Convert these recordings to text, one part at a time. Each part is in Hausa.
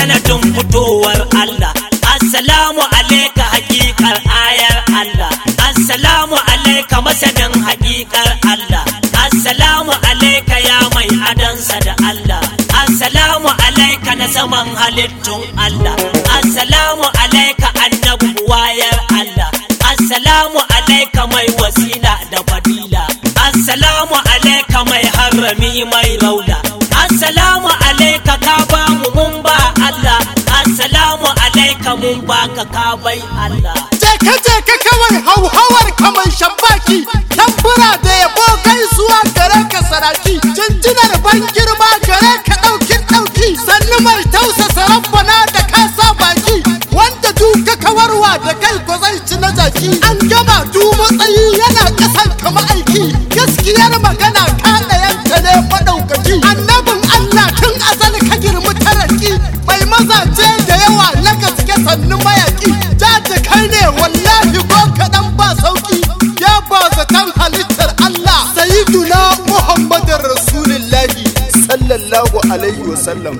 sanadin fitowar Allah assalamu alaika hakikar ayar Allah assalamu alaika masanin hakikar Allah assalamu alaika ya mai adansa da Allah assalamu alaika na saman halittun Allah assalamu alaika annabu wayar Allah assalamu alaika mai wasila da fadila assalamu alaika mai harami mai rauda assalamu alaika ka ba mu mun ba Allah assalamu alaika mun baka ka bai Allah Jeka jeka kawai hauhawar kamar shambaki tambura da yabo gaisuwa gare ka saraki jinjinar ban girma gare ka ɗaukin ɗauki sannu mai tausasa rabbana da kasa baki wanda duka kawarwa da kai ko zai ci na jaki an gama du matsayi yana ƙasan kama aiki gaskiyar magana ka ɗayanta ne maɗaukaki annabin Allah tun azal ka girmi taraki mai mazaje da yawa na gaske sannu mayaki jaji kai ne wallahi ko kaɗan ba sauki ya ba zaton halittar Allah sayyiduna Muhammadin Rasulullahi sallallahu alaihi wasallam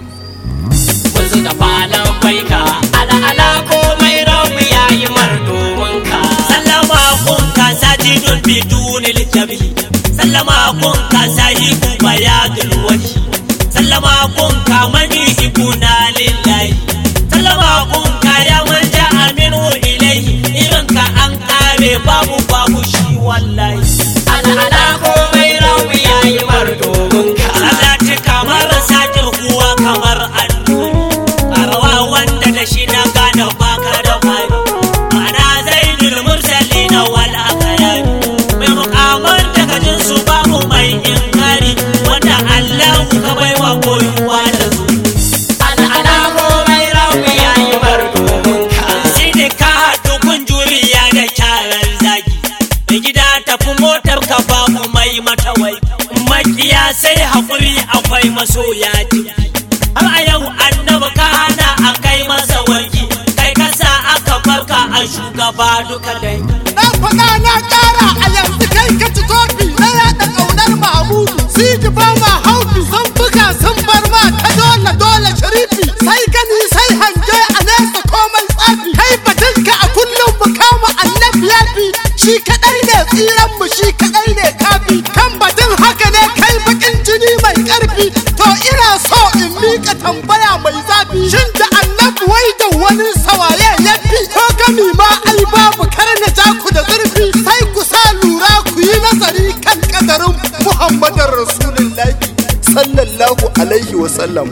Wasu da falon baika ala ala komai rabu ya yi domin ka. Sallama kun ka sajidun bidunil jabi. Sallama kun ka sahibu bayadul wahi. Sallama kun ka mani ikuna lillahi. Sallama kun ka ya manja aminu ilaihi. Irin ka an kare babu babu shi wallahi. Ala ala komai rabu ya yi domin ka. Salati kamar sakin kuwa kamar annuri. Karawa wanda da shi na gane baka da fari. Ma'ana zai mursali na wal akayari. Mai mukamar daga jinsu babu mai inkari. Wanda Allah ka bai wa koyuwa da su. Ana ana komai rawu ya yi domin ka. Sai da ka haɗu kun juriya da kyarar zagi. Mai gida tafi motar ka babu mai matawai. Makiya sai haƙuri akwai masoya jiki. har a yau annaba ka hana a kai masa warki kai kasa aka farka a shugaba duka dai na faɗa na ƙara a yanzu kai ka ci kofi na yaɗa ƙaunar Mahmudu Sidi ba ma haufi sun buga sun bar ma ta dole dole sharifi sai gani sai hange a nesa komai tsafi kai batunka a kullum mu kama annabi yafi shi kaɗai ne tsiran mu shi kaɗai ne kafi kan batun haka ne kai bakin jini mai ƙarfi to ina so in miƙa tambaya mai zafi shin da annabi wai da wani sawaye ya fi ko gami ma ai babu kar na ja ku da zurfi sai ku sa lura ku yi nazari kan kadarin muhammadin rasulullahi sallallahu alaihi wasallam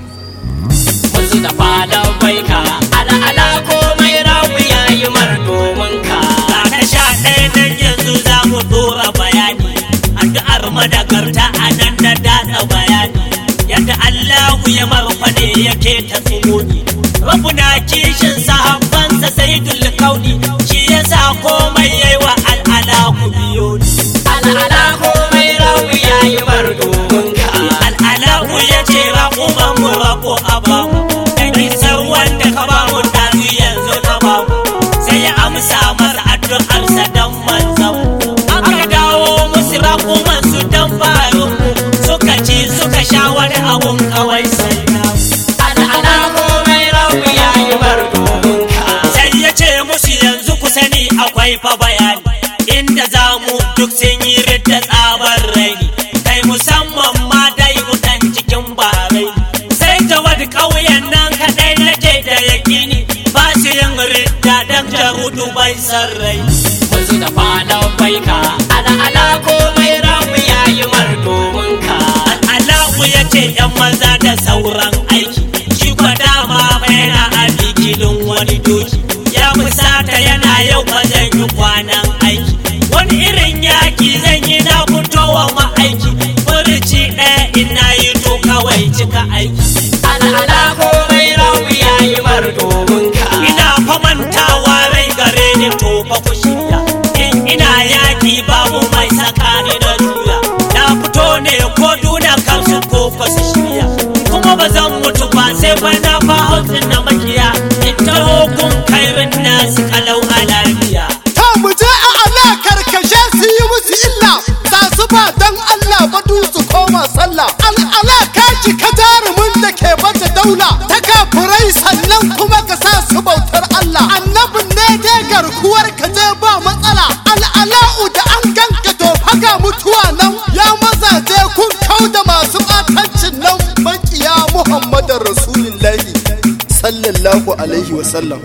wasu da falon baika ala ala komai rawu ya yi domin ka na sha ɗaya nan yanzu za mu dora bayani addu'ar madagarta a nan da datsa bayani yadda Allahu ya marfa ne yake ta tsuguni rabu na kishin sahabbansa sai kauni shi yasa komai yayi wa al'ala ku biyo ni al'ala komai rawu ya yi domin ka al'ala ku ya ce raƙuman mu rako a bamu dan isar wanda ka bamu ɗazu yanzu ka bamu sai ya amsa masa addu'arsa dan manzan aka dawo musu raƙuman su dan farin suka ci suka sha wani abun kawai sai na al'ala komai rawu ya yi domin ka sai ya ce musu yanzu ku sani akwai fa bayani inda za mu duk sun yi ridda tsabar raini kai musamman ma dai mutan cikin barai sai ta wani ƙauyen nan kaɗai nake da yakini ba su yin ridda dan jarudu bai san rai wasu da falon baika ala ala komai ramu ya yi domin ka al'alahu ya ce yan maza da sauran aiki shi kwa dama yana a bikilin wani doki ya fusata yana yau ba zan yi kwanan aiki wani irin yaki zan yi na fitowa ma'aiki furuci ɗaya ina yi to kawai cika aiki al'ala komai rawu ya yi domin ka ina famantawa rai gare ni to fa ku shirya in ina yaki babu mai sakani na juya na fito ne ko duna kansu ko ko su shirya kuma ba zan mutu ba sai fa na fa hausin na makiya in taho kun kairin nasu kalau a lafiya ta mu je a ala karkashe su yi musu illa za su ba dan Allah badu su koma sallah al'ala ka ji ka jarumin da ke bata daula ta kafa rayuwar ka je ba matsala al'ala'u da an ganka to haga mutuwa nan ya mazaje kun kau da masu batancin nan makiya muhammadin rasulullahi sallallahu alaihi wasallam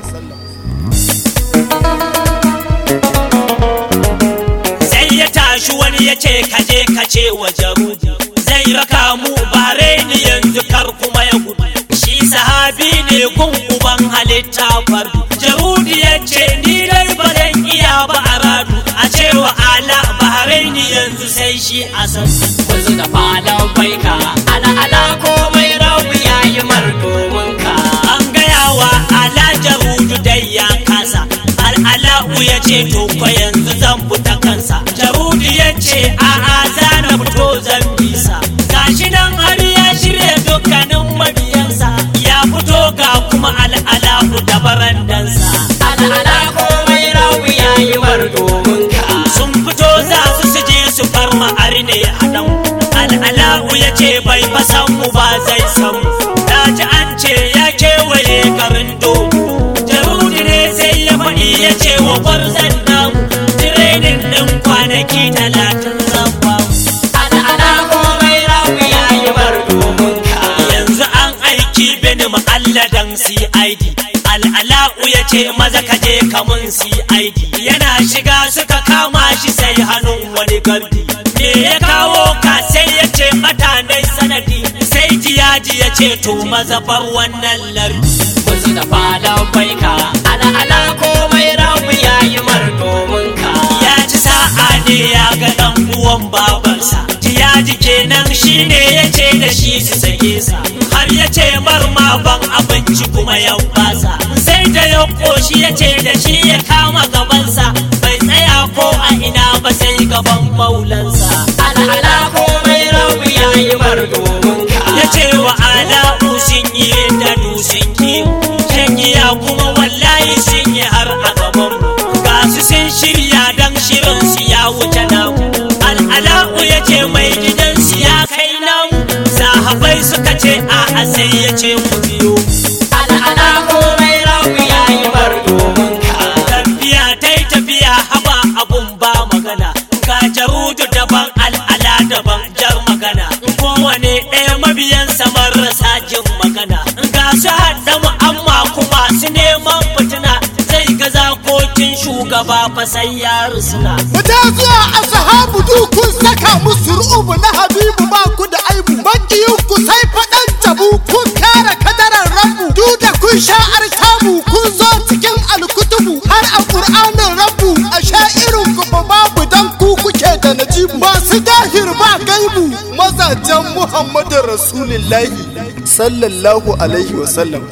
sai ya tashi wani ya ce kaje kace wa jarudu zai raka mu bare ni yanzu kar kuma ya gudu shi sahabi ne kun uban halitta fardu jarudu ya ce ni dai ba zan iya ba a radu a cewa ala bare ni yanzu sai shi a san wasu da falon baika ala ala komai rabu ya yi mar domin ka an gaya wa ala jarudu dai ya kasa al'ala'u ya ce to kwa yanzu zan fita kansa jarudu ya ce a'a za na fito zan bisa gashi nan har ya shirya dukkanin mabiyansa ya fito ga kuma al'ala'u da barandansa al'ala komai rawu ya yi mar domin ka sun fito za su su je su farma arne haɗan al'ala'u ya ce bai fasan mu ba zai san mu na ji an ce ya kewaye garin dogo jarudi ne sai ya faɗi ya ce wa gwarzon namu tirenin ɗin kwanaki talatin zan ba al'ala komai rawu ya yi bar domin ka yanzu an aiki bini ma'alladan cid al'ala'u ya ce maza ka je kamun cid yana shiga suka kama shi sai hannun wani gardi me ya kawo ka sai ya ce matanai sanadi sai jiyaji ya ce to maza bar wannan lardi wasu da falon baika ala ala komai rabu ya yi mar domin ka ya ci sa'a ne ya ga dan uwan babansa jiyaji kenan shine ya ce da shi su sake sa har ya ce mar ma ban abinci kuma ya basa sai da ya koshi ya ce da shi ya kama gabansa bai tsaya ko a ina ba sai gaban maulansa ala ala komai rabu ya yi mar domin ka ya ce wa ala'u sun yi da sun kiwo shan giya kuma wallahi sun yi har a gaban ga su sun shirya dan shirin su ya wuce namu al'ala'u ya ce mai gidan su ya kai namu sahabai suka ce a'a sai ya ce mu biyo al'ala komai rawu ya yi bar domin ka tafiya ta yi tafiya haba abun ba magana ga jarudu daban al'ala daban jar magana kowane ɗaya mabiyansa marasa jin magana ga su haɗa mu amma kuma su neman fitina zai ga zakokin shugaba fa sai ya rusuna Fita zuwa a sahabu kun saka musu ru'ubu na habibu ba ku da aibu makiyin ku sai faɗan tabu kun kare kadarar rabu duk da kun sha arkabu kun zo cikin alkutubu har a ƙur'anin rabu a sha irin ku ba babu dan ku kuke da najibu masu dahir ba gaibu mazajen muhammadu rasulillahi sallallahu alaihi wasallam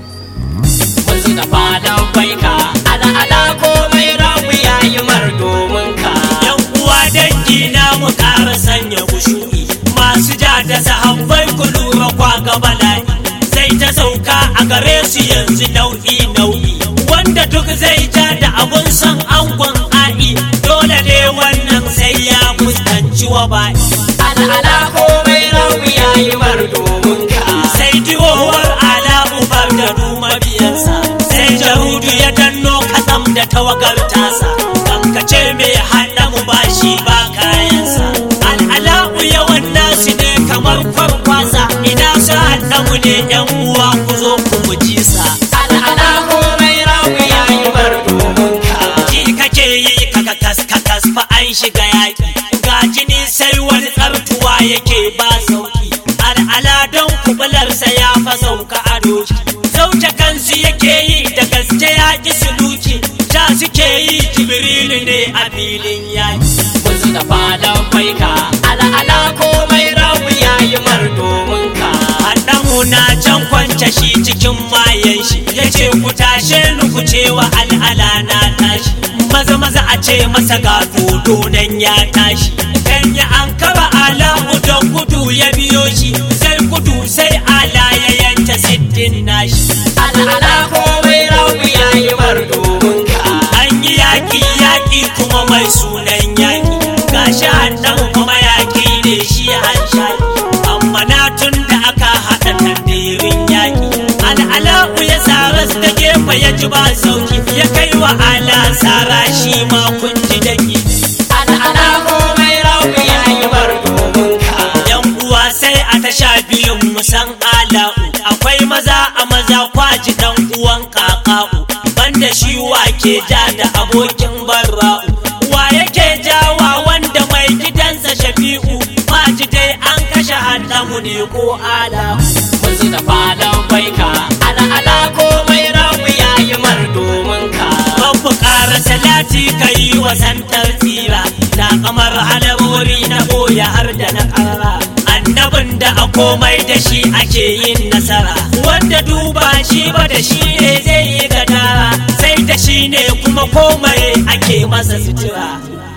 wasu da falon baika ala ala komai rabu ya yi mar domin ka yan uwa dangi na mu ƙara sanya kushu'i masu ja da sahabbai ku lura kwa ga bala'i zai ta sauka a gare su yanzu nau'i nau'i wanda duk zai ja da abun san angon a'i dole ne wannan sai ya fuskanci wa ba'i al'ala komai rabu ya yi mar domin ka sai diwowar ala ubar da duma biyansa sai jarudu ya danno katsam da tawagar tasa kankace mai haɗa mu bashi ba kayansa al'ala'u yawan nasu ne kamar kwarkwasa ina su haɗa mu ne yan uwa ku zo ku mu ji sa al'ala komai rawu ya yi bar domin ka ji kake yi kaka kas kakas fa an shiga yaƙi ga jini sai wani tsartuwa yake ba sauki al'ala don kubularsa ya fa sauka a doki zauce kansu yake yi da gaske ya ƙi suluki ta suke yi jibrilu ne a filin yaki wasu da falon baika al'ala komai rawu ya yi mar domin ka haɗamu na can kwance shi cikin mayan shi ya ce ku tashe ni ku cewa al'ala na tashi maza maza a ce masa ga dodo nan ya tashi kan ya an kaba ala don gudu ya biyo shi sai gudu sai ala ya yanta siddin nashi al'ala komai rawu ya yi mar domin ka an yi yaƙi yaƙi kuma mai sunan yaƙi gashi hannan kuma yaƙi ne shi an shaƙi amma na tun da aka haɗa tandirin yaƙi al'ala'u ya sa ras da fa ya ji ba sauki ya kai wa ala sara shi ma kun ji daki ala ala komai rabu ya yi bar domin ka yan uwa sai a ta sha biyun musan ala'u akwai maza a maza kwaji dan uwan kaka'u banda shi wa ke ja da abokin barra'u wa yake jawa wanda mai gidansa shafi'u kwaji dai an kashe hannamu ne ko ala'u musu da falon baika ala ala komai rabu ya yi mar domin ka babu ƙara salati ka yi wa santar tsira da kamar alamori na boya har da na ƙara annabin da a komai da shi ake yin nasara wanda duba shi ba da shi ne zai yi gadara sai da shi ne kuma komai ake masa sutura